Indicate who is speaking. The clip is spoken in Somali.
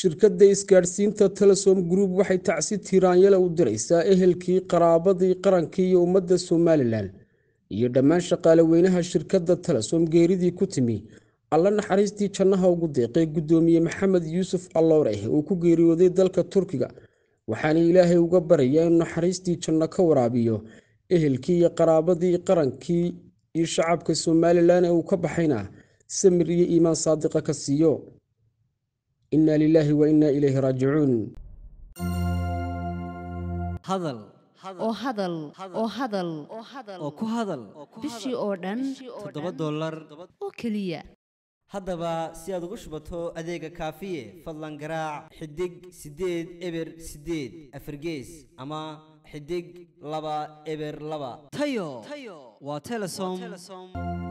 Speaker 1: shirkadda isgaadhsiinta telesom group waxay tacsi tiiraanyale u diraysaa ehelkii qaraabadii qarankii iyo ummadda somalilan iyo dhammaan shaqaale weynaha shirkadda telesom geeridii ku timi alla naxariistii jannaha ugu deeqay guddoomiye maxamed yuusuf allooreh uu ku geeriyooday dalka turkiga waxaana ilaahay uga baraya in naxariistii janno ka waraabiyo ehelkii iyo qaraabadii qarankii iyo shacabka somalilan ee uu ka baxayna samir iyo iimaan saadiqa ka siiyo inna lilaahi wa innaa ilayhi raajicuun
Speaker 2: hadal
Speaker 3: oo hadal oo hadal
Speaker 2: oo ku hadal
Speaker 3: bishii oo dhan
Speaker 2: toddoba dollar
Speaker 3: oo keliya
Speaker 2: haddaba si aad ugu shubato adeega kaafiye fadlan garaac xidig siddeed eber siddeed afargees ama xidig laba eber laba tayo waa telesom